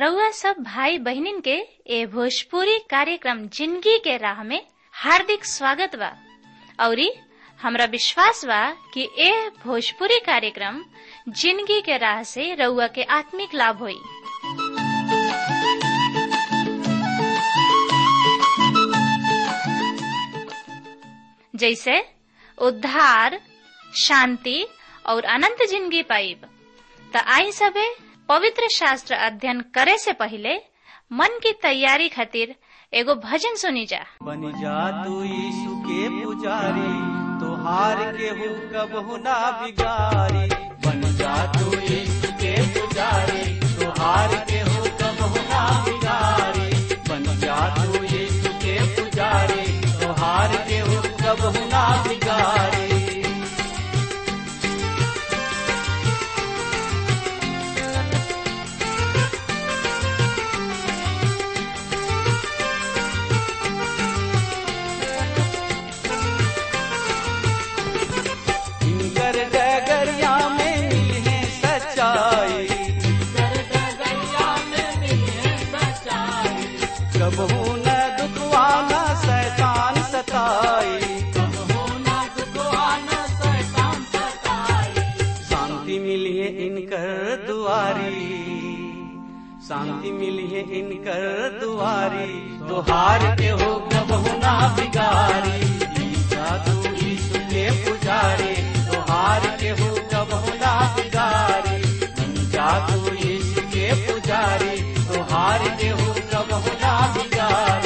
रउआ सब भाई बहिनीन के ए भोजपुरी कार्यक्रम जिंदगी के राह में हार्दिक स्वागत बा औरी हमरा विश्वास बा कि ए भोजपुरी कार्यक्रम जिंदगी के राह से रउआ के आत्मिक लाभ होई जैसे उद्धार शांति और अनंत जिंदगी पाइब त आई सबे पवित्र शास्त्र अध्ययन करे से पहले मन की तैयारी खातिर एगो भजन सुनी जा बन जा तू यीशु के पुजारी तोहार के हो कबहु ना बिगारी बन जा तू यीशु के पुजारी तोहार के हो कबहु ना बिगारी बन जा तू यीशु के पुजारी तोहार के हो कबहु ना बिगारी इनकर डगरिया में मिले सच्चाई कबहू न दुखवाना शैतान सताई शांति मिली है इनकर दुआरी शांति मिली है इनकर दुआरी तुहार के हो कबहू ना बिगारी ईसा तू यीशु के पुजारी तुहार के हो कबहू ना बिगारी बन जा तू यीशु के पुजारी तुहार के हो कबहू ना बिगारी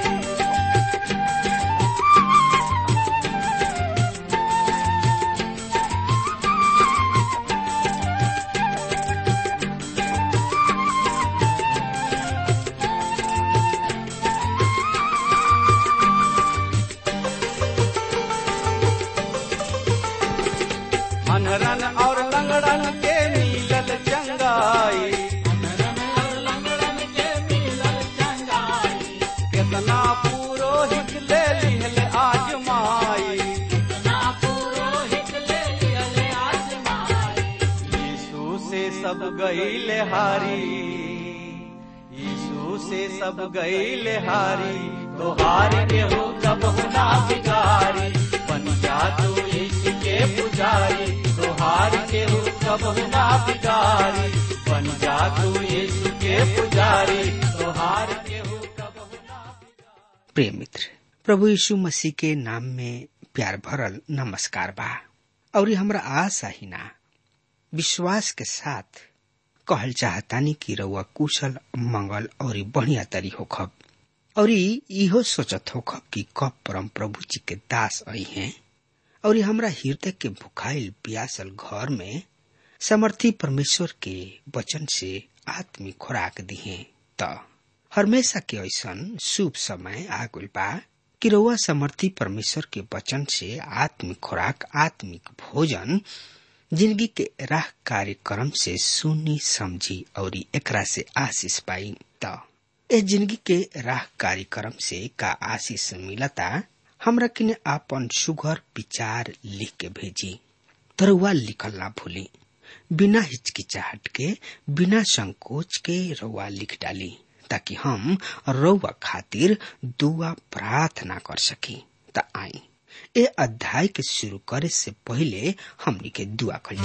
अनरन और लंगड़न के मिलल चंगाई कितना पुरोहित ले लिहल आजमाई यीशु से सब गईल हारी यीशु से सब गईल हारी तो हार के हो कब ना बिगारी बन जा तू यीशु के पुजारी तो हार के हो कब ना बिगारी बन जा तू यीशु के पुजारी तो हार के हो कब ना बिगारी प्रिय मित्र प्रभु यीशु मसीह के नाम में प्यार भरल नमस्कार बा और ये हमरा आशा ही ना विश्वास के साथ कहल चाहतानी कि रउआ कुशल मंगल और बढ़िया तरी होखब और इहो सोचत होखब कि कब परम प्रभु जी के दास आई हैं और ये हमरा हृदय के भुखाइल प्यासल घर में समर्थी परमेश्वर के वचन से आत्मिक खुराक दिहे त हमेशा के ऐसन शुभ समय आगुल बा कि रउआ समर्थी परमेश्वर के वचन से आत्मिक खुराक आत्मिक भोजन जिंदगी के राह कार्यक्रम से सुनी समझी और एकरा से आशीष पाई त ए जिंदगी के राह कार्यक्रम से का आशीष मिलता हमरा किने आपन सुघर विचार लिख के भेजी तरुआ लिखल ना भूली बिना हिचकिचाहट के बिना संकोच के रउआ लिख डाली ताकि हम रउआ खातिर दुआ प्रार्थना कर सकी त आई ए अध्याय के शुरू करे से पहले हमनी के दुआ कल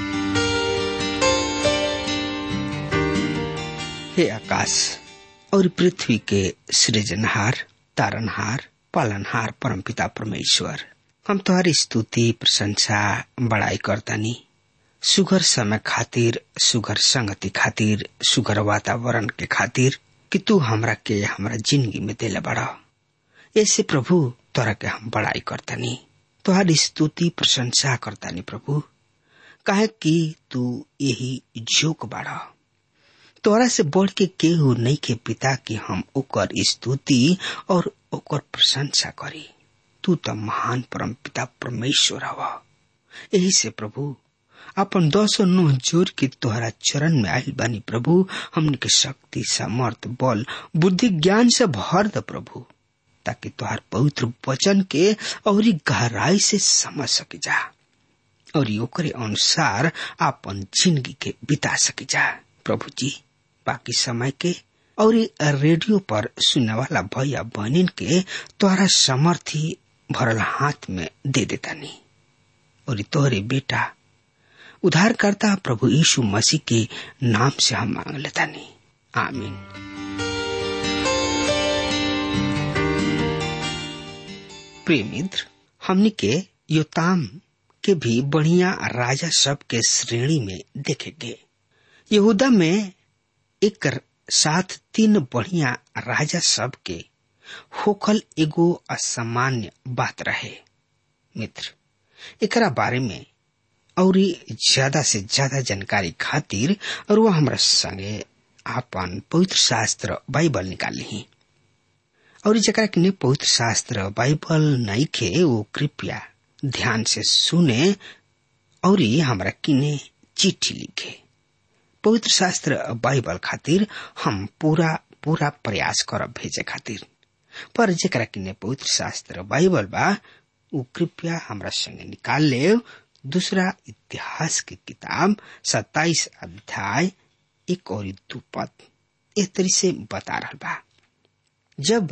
हे आकाश और पृथ्वी के सृजनहार तारनहार पालनहार परमपिता परमेश्वर हम तुम्हारी स्तुति प्रशंसा बड़ाई करतानी सुगर समय खातिर सुगर संगति खातिर सुगर वातावरण के खातिर कि तू हमरा के हमरा जिंदगी में दिले बड़ा ऐसे प्रभु तोरा के हम बड़ाई करतानी तुहारी स्तुति प्रशंसा करतानी प्रभु काहे कि तू यही जोक बाड़ा तोरा से बढ़ के केहू नहीं के पिता कि हम ओकर स्तुति और ओकर प्रशंसा करी तू तो महान परम पिता परमेश्वर हवा यही से प्रभु अपन दसो नुह जोर के तोहरा चरण में आयल बानी प्रभु हमने के शक्ति सामर्थ बल बुद्धि ज्ञान से भर द प्रभु ताकि तोहार पवित्र वचन के और गहराई से समझ सके जा और ओकरे अनुसार अपन जिंदगी के बिता सके जा प्रभु जी बाकी समय के और रेडियो पर सुनने वाला भैया बहनिन के तोहरा समर्थी भरल हाथ में दे देता नहीं और तोहरे बेटा उद्धारकर्ता प्रभु यीशु मसीह के नाम से हम मांग लेता नहीं आमीन प्रिय मित्र हमनी के योताम के भी बढ़िया राजा सब के श्रेणी में देखेंगे यहूदा में एक साथ तीन बढ़िया राजा सब के होखल एगो असामान्य बात रहे मित्र एकरा बारे में और ज्यादा से ज्यादा जानकारी खातिर और वह हमरा संगे आपन पवित्र शास्त्र बाइबल निकाल ली और जरा के पवित्र शास्त्र बाइबल नहीं खे वो कृपया ध्यान से सुने और हमरा किने चिट्ठी लिखे पवित्र शास्त्र बाइबल खातिर हम पूरा पूरा प्रयास करब भेजे खातिर पर जरा किने पवित्र शास्त्र बाइबल बा उ कृपया हमरा संगे निकाल ले दूसरा इतिहास की किताब सत्ताईस अध्याय एक और दू पद इस तरह से बता रहा बा जब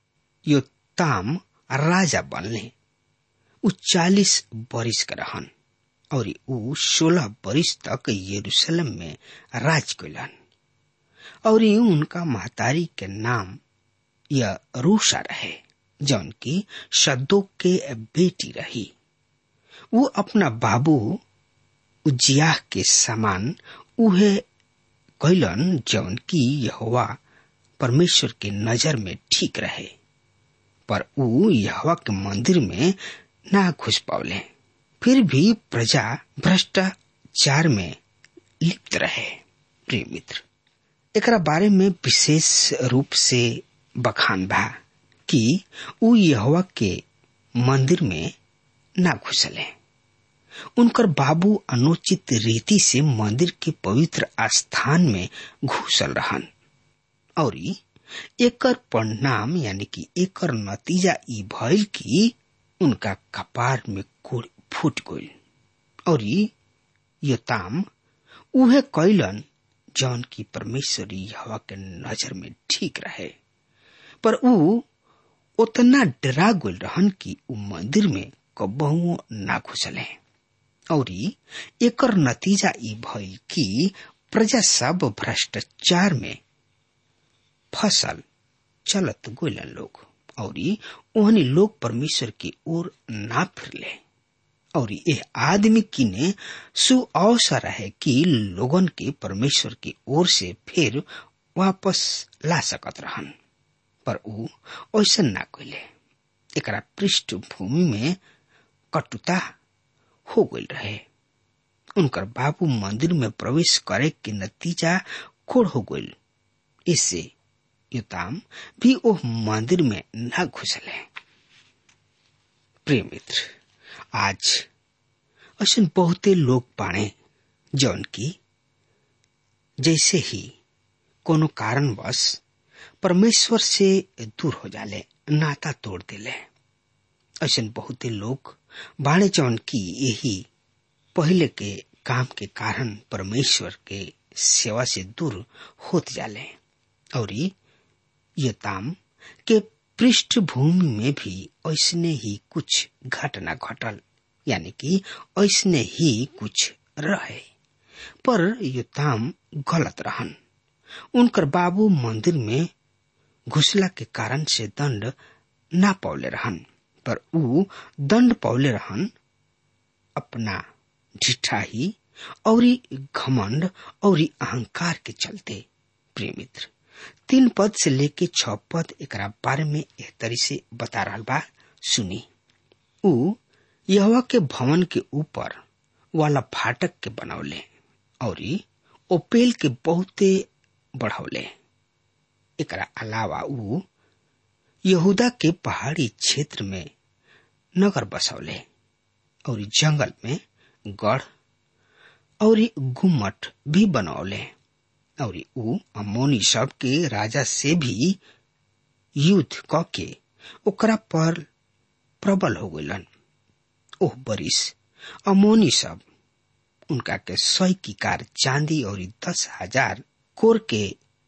योताम राजा बनले उ चालीस बरिस के रहन और उ सोलह बरिस तक यरूशलेम में राज कैलन और उनका महतारी के नाम यह रूसा रहे जौन की सद्दोक के बेटी रही वो अपना बाबू उजिया के समान उहे कैलन जौन की यहोवा परमेश्वर के नजर में ठीक रहे पर ऊ यहोवा के मंदिर में ना घुस पावले फिर भी प्रजा भ्रष्टाचार में लिप्त रहे प्रिय मित्र एकरा बारे में विशेष रूप से बखान बा कि ऊ यहोवा के मंदिर में ना घुसले उनकर बाबू अनुचित रीति से मंदिर के पवित्र स्थान में घुसल रहन और एकर परिणाम यानी कि एकर नतीजा ई भइल कि उनका कपार में कोड़ फूट गइल और योताम उहे कैलन जौन की परमेश्वरी हवा के नजर में ठीक रहे पर ऊ उतना डरा गइल रहन कि ऊ मंदिर में कबहुओ ना घुसले और एकर नतीजा ई भइल कि प्रजा सब भ्रष्टाचार में फसल चलत गोलन लोग और ओहनी लोग परमेश्वर की ओर ना फिरले और यह आदमी किने सु अवसर है कि लोगन के परमेश्वर की ओर से फिर वापस ला सकत रहन पर ऊ ऐसा ना कैले एकरा पृष्ठभूमि में कटुता हो गई रहे उनकर बाबू मंदिर में प्रवेश करे के नतीजा खोड़ हो गई इससे युताम भी वो मंदिर में न घुसले प्रिय मित्र आज ऐसा बहुते लोग बाणे जौन की जैसे ही कोनो कारणवश परमेश्वर से दूर हो जाले नाता तोड़ दिले ऐसा बहुते लोग बाणे जौन की यही पहले के काम के कारण परमेश्वर के सेवा से दूर होत जाले और ये ताम के पृष्ठभूमि में भी ऐसने ही कुछ घटना घटल यानी कि ऐसने ही कुछ रहे पर योताम गलत रहन उनकर बाबू मंदिर में घुसला के कारण से दंड ना पौले रहन पर ऊ दंड पौले रहन अपना ढिठाही और घमंड और अहंकार के चलते प्रिय मित्र तीन पद से लेके छ पद एक बारे में एक तरी से बता रहा बा सुनी ऊ यहवा के भवन के ऊपर वाला फाटक के बनौले और ओपेल के बहुते बढ़ौले एकरा अलावा ऊ यहूदा के पहाड़ी क्षेत्र में नगर बसौले और जंगल में गढ़ और गुम्मट भी बनौले और ऊ अमोनी सब के राजा से भी युद्ध क के ओकरा पर प्रबल हो गलन ओह बरिस अमोनी सब उनका के सौ की कार चांदी और दस हजार कोर के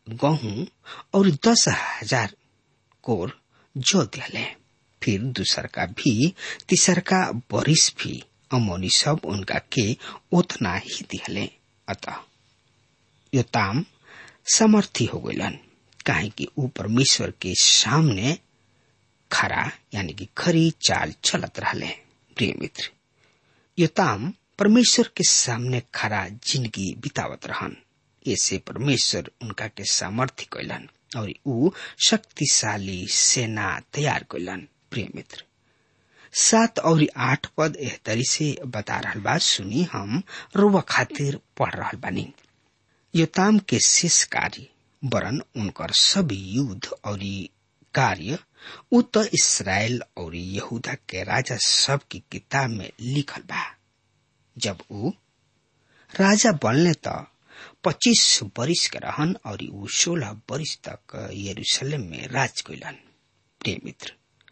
गहूं और दस हजार कोर जो दिले फिर दूसर का भी तीसर का बरिस भी अमोनी सब उनका के उतना ही दिहले अतः योताम समर्थी हो गलन काहे कि ऊ परमेश्वर के सामने खरा यानी कि खरी चाल चलत रहले प्रिय मित्र योताम परमेश्वर के सामने खरा जिंदगी बितावत रहन ऐसे परमेश्वर उनका के सामर्थ्य कैलन और ऊ शक्तिशाली सेना तैयार कैलन प्रिय मित्र सात और आठ पद एहतरी से बता रहल बा सुनी हम रुआ खातिर पढ़ रहल बानी योताम के शेष कार्य वरन उनकर सब युद्ध और कार्य उ तो इसराइल और यहूदा के राजा सब की किताब में लिखल बा जब ऊ राजा बनले त पच्चीस बरिस के रहन और ऊ सोलह बरिस तक यरूशलेम में राज कैलन प्रिय मित्र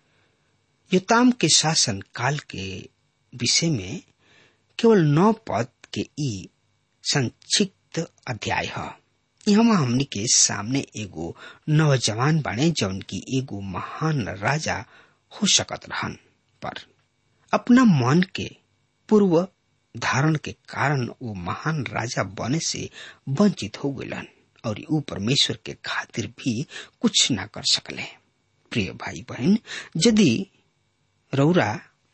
योताम के शासन काल के विषय में केवल नौ पद के ई संक्षिप्त अध्याय है यहाँ हमनी के सामने एगो नौजवान बने जौन की एगो महान राजा हो सकत रहन पर अपना मन के पूर्व धारण के कारण वो महान राजा बने से वंचित हो गलन और ऊ परमेश्वर के खातिर भी कुछ ना कर सकले प्रिय भाई बहन यदि रौरा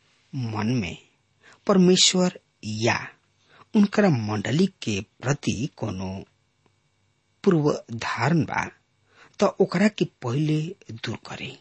मन में परमेश्वर या उनकर मंडली के प्रति कोनो पूर्व धारण बा तो ओकरा के पहले दूर करे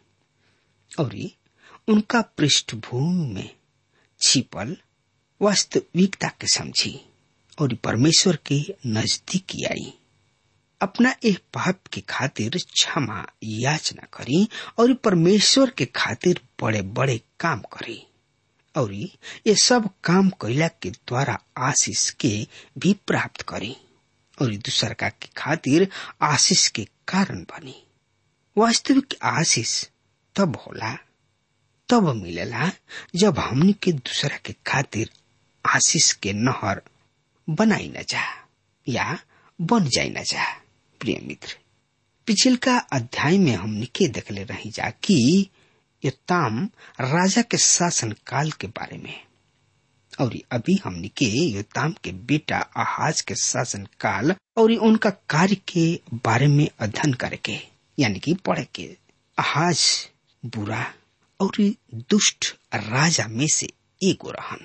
और उनका पृष्ठभूमि में छिपल वास्तविकता के समझी और परमेश्वर के नजदीक आई अपना एक पाप के खातिर क्षमा याचना करी और परमेश्वर के खातिर बड़े बड़े काम करी और ये सब काम कैला के द्वारा आशीष के भी प्राप्त करी और दूसर का के खातिर आशीष के कारण बनी वास्तविक आशीष तब होला तब मिलेला जब हमनी के दूसरा के खातिर आशीष के नहर बनाई न जा या बन जाई न जा प्रिय मित्र पिछल का अध्याय में हमने के देखले रही जा कि योताम राजा के शासन काल के बारे में और अभी हमने के योताम के बेटा आहाज के शासन काल और उनका कार्य के बारे में अध्ययन करके यानी कि पढ़े के आहाज बुरा और दुष्ट राजा में से एक रहन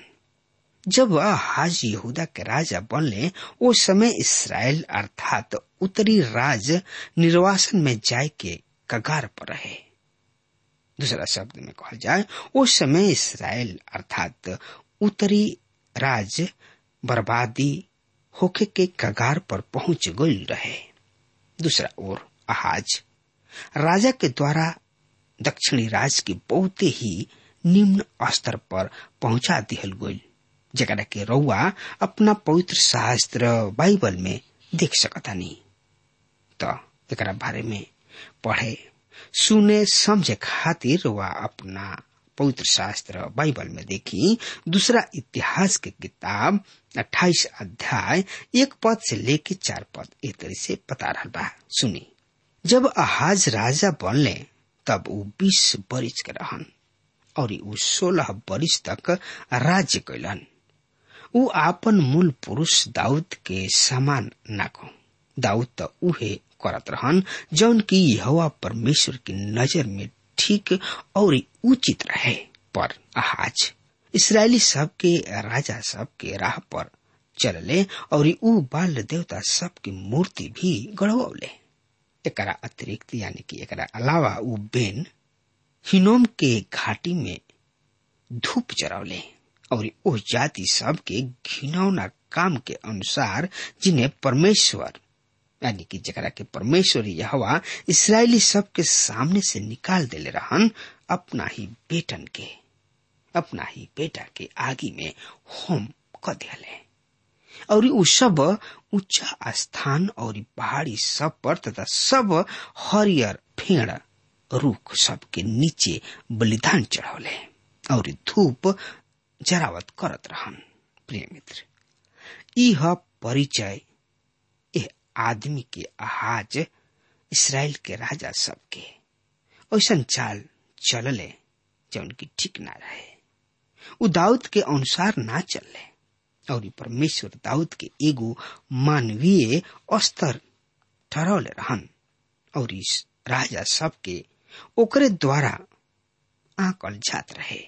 जब आहाज यहूदा के राजा बनले वो समय इसराइल अर्थात उत्तरी राज निर्वासन में जाय के कगार पर रहे दूसरा शब्द में कहा जाए उस समय इसराइल अर्थात उत्तरी राज बर्बादी होके के कगार पर पहुंच गई रहे दूसरा ओर आहाज राजा के द्वारा दक्षिणी राज के बहुत ही निम्न स्तर पर पहुंचा दिहल गई जरा के रउआ अपना पवित्र शास्त्र बाइबल में देख सकता नहीं तो एक बारे में पढ़े सुने समझे खातिर रउआ अपना पवित्र शास्त्र बाइबल में देखी दूसरा इतिहास के किताब 28 अध्याय एक पद से लेके चार पद एक तरह से बता रहा बा सुनी जब आहाज राजा बनले तब वो बीस बरिस के रहन और ऊ सोलह बरिस तक राज्य कैलन ऊ आपन मूल पुरुष दाऊद के समान ना को दाऊद तो उहे करत रहन जौन की यहोवा परमेश्वर की नजर में ठीक और उचित रहे पर आहाज इसराइली सब के राजा सब के राह पर चलले और ऊ बाल देवता सब की मूर्ति भी गढ़वले एकरा अतिरिक्त यानी कि एकरा अलावा ऊ बेन हिनोम के घाटी में धूप जरवले और उस जाति सब के घिनौना काम के अनुसार जिन्हें परमेश्वर यानी कि जरा के परमेश्वर यहवा इसराइली सब के सामने से निकाल देले रहन अपना ही बेटन के अपना ही बेटा के आगे में होम क दिले और उ सब ऊंचा स्थान और पहाड़ी सब पर तथा सब हरियर फेड़ रुख सब के नीचे बलिदान चढ़ौले और धूप जरावत करत रहन प्रिय मित्र यह परिचय एह आदमी के आहाज इसराइल के राजा सबके ऐसन चाल चलले जौन की ठीक ना रहे उ दाऊद के अनुसार ना चलले और ई परमेश्वर दाऊद के एगो मानवीय स्तर ठहरौले रहन और इस राजा सबके ओकरे द्वारा आंकल जात रहे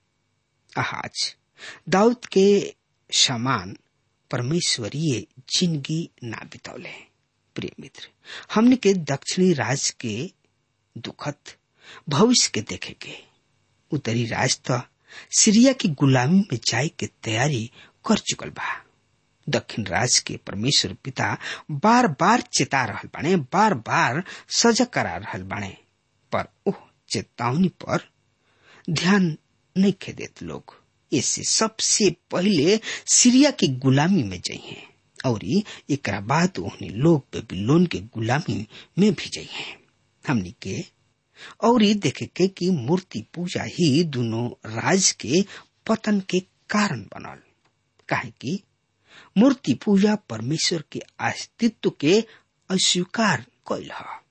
आज दाऊद के समान परमेश्वरीय जिंदगी ना बितौले प्रिय मित्र हमने के दक्षिणी राज के दुखद भविष्य के देखे के उत्तरी राज तो सीरिया की गुलामी में जाए के तैयारी कर चुकल बा दक्षिण राज के परमेश्वर पिता बार बार चेता रहल बाणे बार बार सजग करा रहल बाणे पर ओह चेतावनी पर ध्यान नहीं खे देत लोग इससे सबसे पहले सीरिया की गुलामी में जाइए और एक बाद उन्हें लोग बेबीलोन के गुलामी में भी जाइए हमनी के और देखे के कि मूर्ति पूजा ही दोनों राज के पतन के कारण बनल काहे कि मूर्ति पूजा परमेश्वर के अस्तित्व के अस्वीकार कैल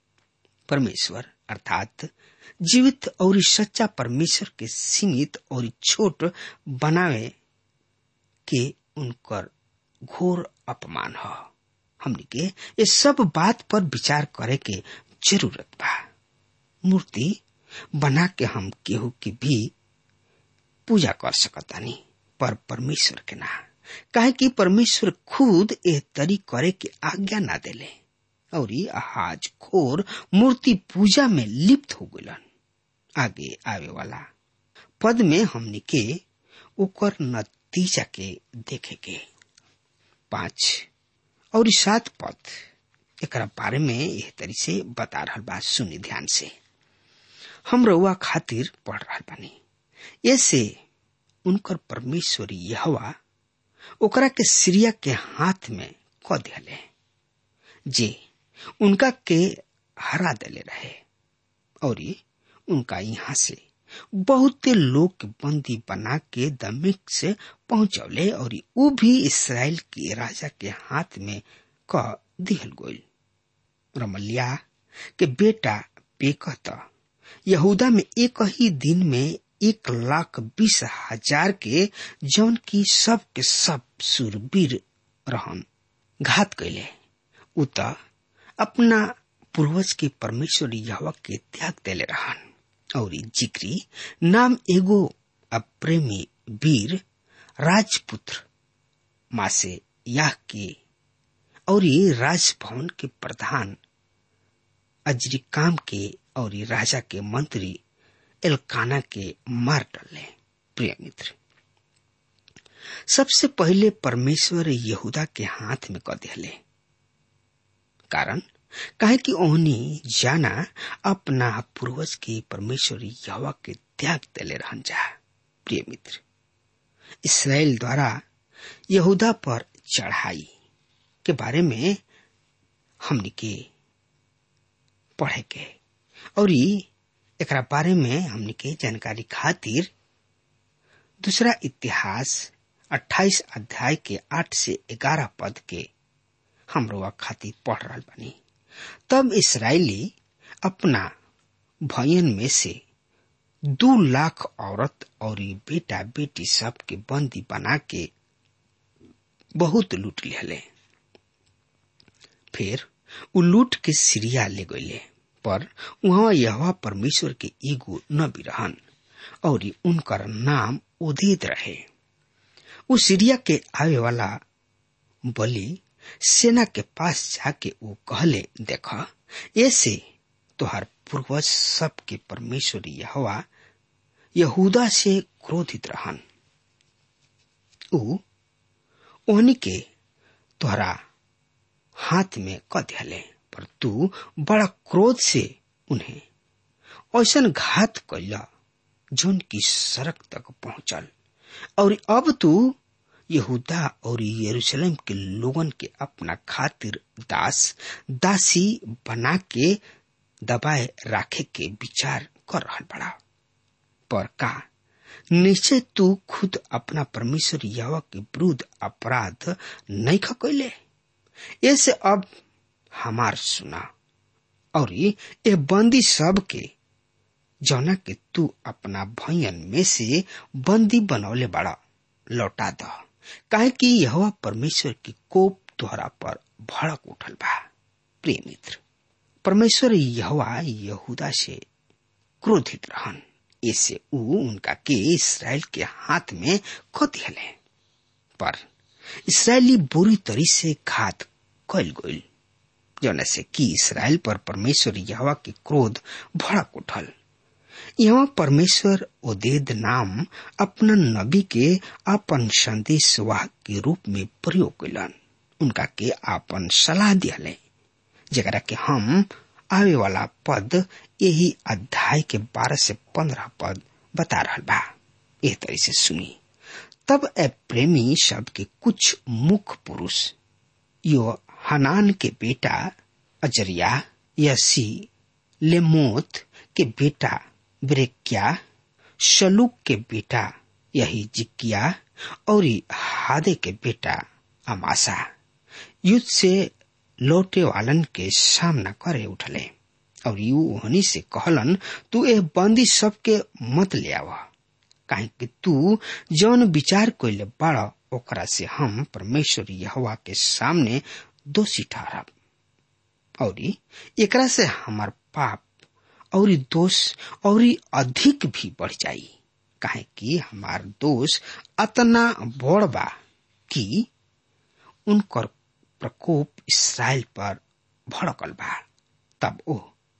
परमेश्वर अर्थात जीवित और सच्चा परमेश्वर के सीमित और छोट बनावे के उनकर घोर अपमान ह हमने के ये सब बात पर विचार करे के जरूरत बा मूर्ति बना के हम केहू की भी पूजा कर सकतानी पर परमेश्वर के ना काहे कि परमेश्वर खुद ए तरी करे के आज्ञा ना देले और आज खोर मूर्ति पूजा में लिप्त हो गलन आगे आवे वाला पद में हमने के ओकर नतीजा के देखे के पांच और सात पद एक बारे में यह तरी से बता रहा बात सुनी ध्यान से हम रउआ खातिर पढ़ रहा बानी ऐसे उनकर परमेश्वरी यहवा ओकरा के सीरिया के हाथ में क दिले जे उनका के हरा देले रहे और उनका यहाँ से बहुत लोग के बंदी बना के दमिक से पहुंचौले और ऊ भी इसराइल के राजा के हाथ में क दिहल गोल रमलिया के बेटा पेकत यहूदा में एक ही दिन में एक लाख बीस हजार के जौन की सब के सब सुरवीर रहन घात कैले उ त अपना पूर्वज के परमेश्वर यहवा के त्याग देले रहन और जिक्री नाम एगो अप्रेमी वीर राजपुत्र मासे याह के और राजभवन के प्रधान अजरिकाम के और राजा के मंत्री एलकाना के मार डाले प्रिय मित्र सबसे पहले परमेश्वर यहूदा के हाथ में क दिले कारण काहे कि ओहनी जाना अपना पूर्वज के परमेश्वर यहवा के त्याग देले रहन जा प्रिय मित्र इसराइल द्वारा यहूदा पर चढ़ाई के बारे में हमने के पढ़े के और एक बारे में हमने के जानकारी खातिर दूसरा इतिहास 28 अध्याय के 8 से 11 पद के हम रोआ खातिर पढ़ रहा बनी तब इसराइली अपना भयन में से दो लाख औरत और बेटा बेटी सब के बंदी बना के बहुत लूट लिहले फिर उ लूट के सीरिया ले गईले पर वहां यह परमेश्वर के एगो नबी रहन और उनकर नाम उदित रहे उ सीरिया के आवे वाला बलि सेना के पास जाके वो कहले देख ऐसे तुहार पूर्वज सब के परमेश्वर यहवा यहूदा से क्रोधित रहन उ ओहनी के तोहरा हाथ में क दिले पर तू बड़ा क्रोध से उन्हें ऐसा घात कैला जोन की सड़क तक पहुंचल और अब तू यहूदा और यरूशलेम के लोगन के अपना खातिर दास दासी बना के दबाए राखे के विचार कर रहा बड़ा पर का निश्चय तू खुद अपना परमेश्वर यवा के विरुद्ध अपराध नहीं खकैले ऐसे अब हमार सुना और ये बंदी सब के जौना के तू अपना भयन में से बंदी बनौले बड़ा लौटा द काहे कि यह परमेश्वर की कोप तोहरा पर भड़क उठल बा प्रिय मित्र परमेश्वर यहवा यहूदा से क्रोधित रहन ऐसे ऊ उनका के इसराइल के हाथ में खो दिले पर इसराइली बुरी तरी से घात कैल गईल जौन से कि इसराइल पर परमेश्वर यहवा के क्रोध भड़क उठल यहाँ परमेश्वर ओदेद नाम अपना नबी के अपन संदेश वाहक के रूप में प्रयोग कैलन उनका के आपन सलाह दियाले जरा के हम आवे वाला पद यही अध्याय के बारह से पंद्रह पद बता रहा बा एह तरह से सुनी तब ए प्रेमी शब्द के कुछ मुख्य पुरुष यो हनान के बेटा अजरिया यसी लेमोत के बेटा ब्रेक्या शलूक के बेटा यही जिकिया और हादे के बेटा अमासा युद्ध से लौटे वालन के सामना करे उठले और यू ओहनी से कहलन तू ए बंदी सबके मत ले आवा काहे कि तू जौन विचार कोइले बड़ा ओकरा से हम परमेश्वर यहवा के सामने दोषी ठहरब और एकरा से हमार पाप और दोष और अधिक भी बढ़ जाई काहे कि हमार दोष अतना बड़ बा कि उनकर प्रकोप इसराइल पर भड़कल बा तब ओ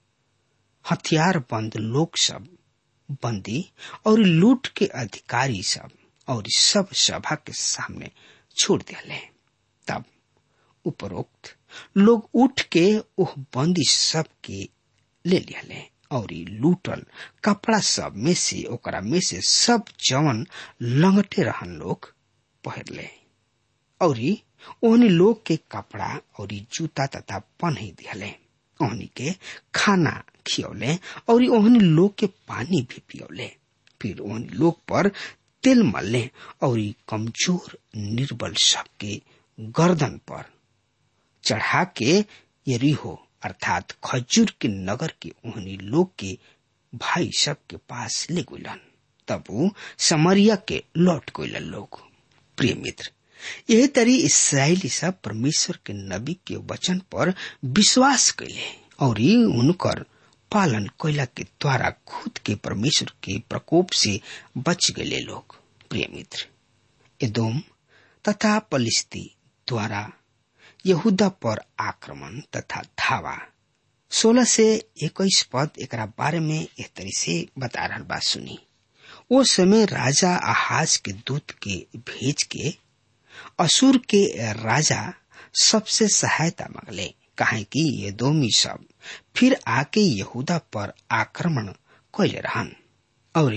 हथियार बंद लोग सब बंदी और लूट के अधिकारी सब और सब सभा के सामने छोड़ दिले तब उपरोक्त लोग उठ के ओह बंदी सब के ले लिया और लूटल कपड़ा सब में से ओकरा में से सब जवन लंगटे रहन लोग पहर ले और ओहनी लोग के कपड़ा और जूता तथा पन्ही दिहले ओहनी के खाना खियौले और ओहनी लोग के पानी भी पियौले फिर ओहनी लोग पर तेल मलले और कमजोर निर्बल सबके गर्दन पर चढ़ा के यरीहो अर्थात खजूर के नगर के ओहनी लोग के भाई सब के पास ले गुलन तब वो समरिया के लौट गइलन लोग प्रिय मित्र यही तरी इसराइली सब परमेश्वर के नबी के वचन पर विश्वास कैले और उनकर पालन कैला के द्वारा खुद के परमेश्वर के प्रकोप से बच गए लोग प्रिय मित्र एदोम तथा पलिस्ती द्वारा यहूदा पर आक्रमण तथा धावा सोलह से इक्कीस पद एक बारे में एक तरी से बता रहा बात सुनी वो समय राजा आहाज के दूत के भेज के असुर के राजा सबसे सहायता मांगले कहे कि ये दोमी सब फिर आके यहूदा पर आक्रमण कैले रहन और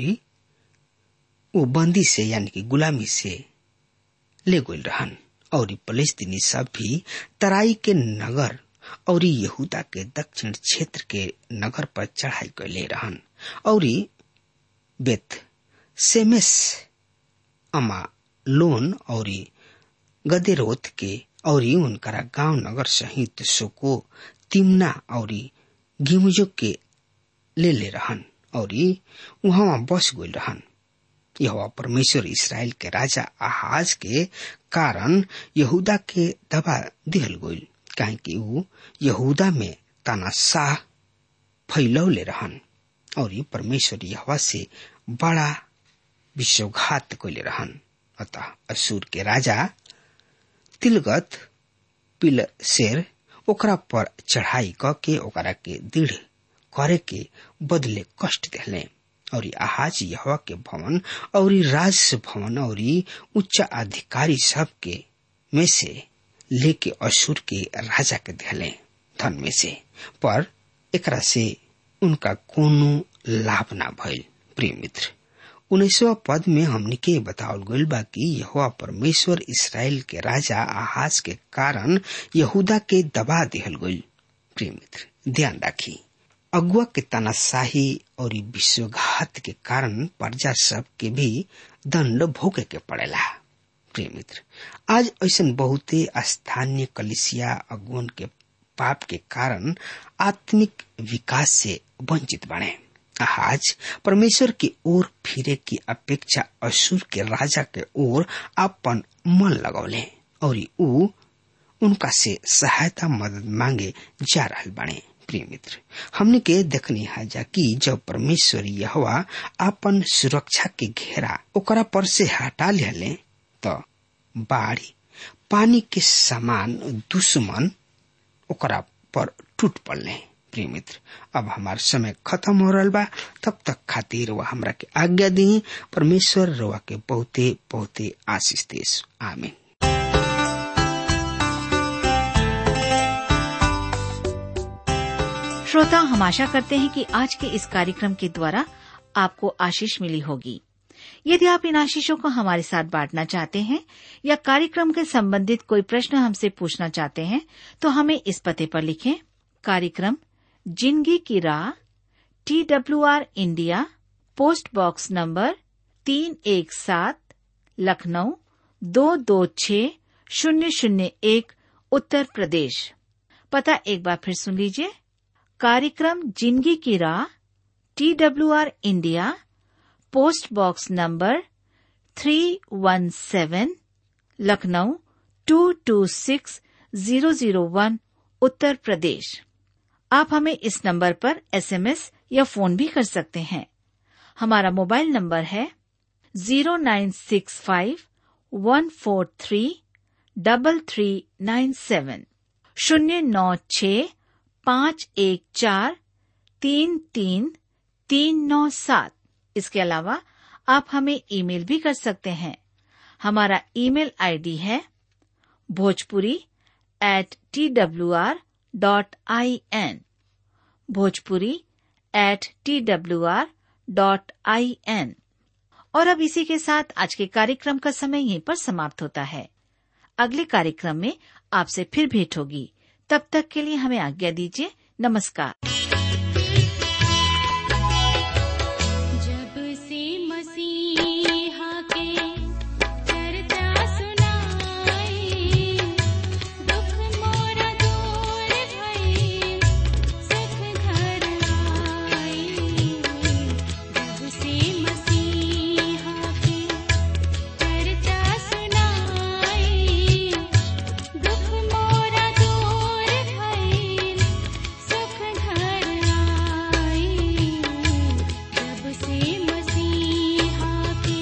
वो बंदी से यानी कि गुलामी से ले गए रहन और फलस्तीनी सब भी तराई के नगर और यहूदा के दक्षिण क्षेत्र के नगर पर चढ़ाई कैले रहन और बेत सेमेस अमा लोन और गदेरोत के और उनकरा गांव नगर सहित सोको तिमना और गिमुजो के ले ले रहन और वहां बस गए रहन यह परमेश्वर इसराइल के राजा आहाज के कारण यहूदा के दबा दिहल गईल काहे कि ऊ यहूदा में तानाशाह फैलौले रहन और परमेश्वर यहवा से बड़ा विश्वघात कैले रहन अतः असुर के राजा तिलगत पिल शेर ओकरा पर चढ़ाई क के ओकरा के दृढ़ करे के बदले कष्ट दिले और आहाज यहवा के भवन और राज भवन और उच्च अधिकारी सब के में से लेके असुर के राजा के दिले धन में से पर एकरा से उनका कोनो लाभ ना भइल प्रिय मित्र उन्नीसवा पद में हमने के बतावल गईल बा कि यहोवा परमेश्वर इसराइल के राजा आहाज के कारण यहूदा के दबा दिहल गईल प्रिय मित्र ध्यान राखी अगुआ के तानाशाही और विश्वघात के कारण प्रजा सब के भी दंड भोगे के पड़ेला प्रिय मित्र आज ऐसा बहुते स्थानीय कलिसिया अगुवन के पाप के कारण आत्मिक विकास से वंचित बने आज परमेश्वर की ओर फिरे की अपेक्षा असुर के राजा के ओर अपन मन लगौले और ऊ उनका से सहायता मदद मांगे जा रहा बने प्रिय मित्र हमने के देखनी है जा कि जब परमेश्वर यहवा अपन सुरक्षा के घेरा ओकरा पर से हटा ले तो बाढ़ी पानी के समान दुश्मन ओकरा पर टूट पड़ले प्रिय मित्र अब हमार समय खत्म हो रहा बा तब तक खातिर वह हमरा के आज्ञा दी परमेश्वर रवा के बहुते बहुते आशीष देश आमीन श्रोता हम आशा करते हैं कि आज के इस कार्यक्रम के द्वारा आपको आशीष मिली होगी यदि आप इन आशीषों को हमारे साथ बांटना चाहते हैं या कार्यक्रम के संबंधित कोई प्रश्न हमसे पूछना चाहते हैं तो हमें इस पते पर लिखें कार्यक्रम जिंदगी की राह T W R India post box number तीन एक सात लखनऊ दो दो छ शून्य शून्य एक उत्तर प्रदेश पता एक बार फिर सुन लीजिए कार्यक्रम जिंदगी की राह T W R India post box number three one seven Lucknow two two six zero zero one Uttar Pradesh आप हमें इस नंबर पर एसएमएस या फोन भी कर सकते हैं हमारा मोबाइल नंबर है zero nine six five one four three double three nine seven शून्य नौ छ पाँच एक चार तीन तीन तीन नौ सात इसके अलावा आप हमें ईमेल भी कर सकते हैं हमारा ईमेल आईडी है Bhojpuri at T W R dot I N Bhojpuri at T W R dot I N और अब इसी के साथ आज के कार्यक्रम का समय यहीं पर समाप्त होता है अगले कार्यक्रम में आपसे फिर भेंट होगी तब तक के लिए हमें आज्ञा दीजिए नमस्कार जब से मसीहा के चर्चा सुनाई दुख मोरा दूर भई सुख घर आई जब से मसीहा के चर्चा सुनाई दुख मोरा दूर भई सुख घर आई जब से मसीहा के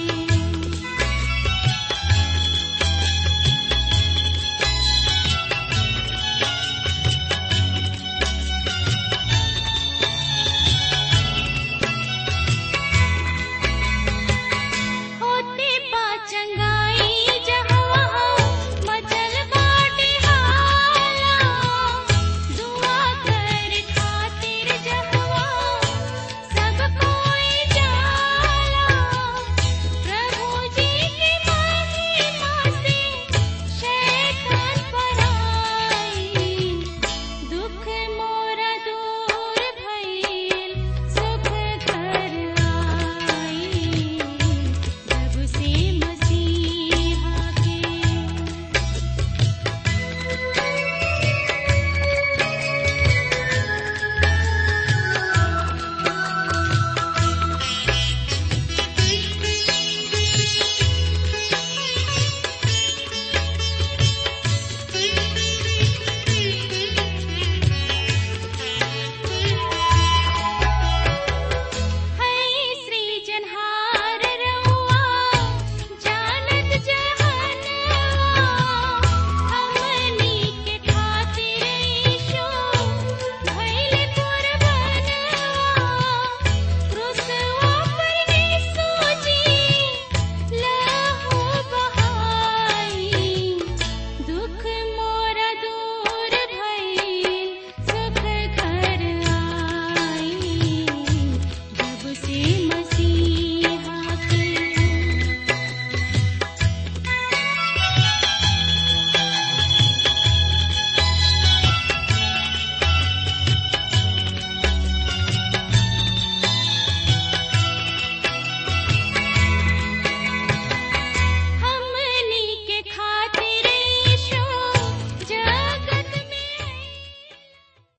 होते पाचंगाई जहवा मचल बाटे हाला दुआ कर खातिर जहवा सब कोई जाला प्रभु जी की महिमा से शैतान पराई दुख मोरा दूर भइल सुख घर आई जब से मसीहा के है श्री जनहार रउआ जानत जहनवा हमनी के खातिर ईशो भइल कुर्बानवा क्रूसवा पर यीशु जी लहू बहाई दुख मोरा दूर भइल सुख घर आई जब से मसीहा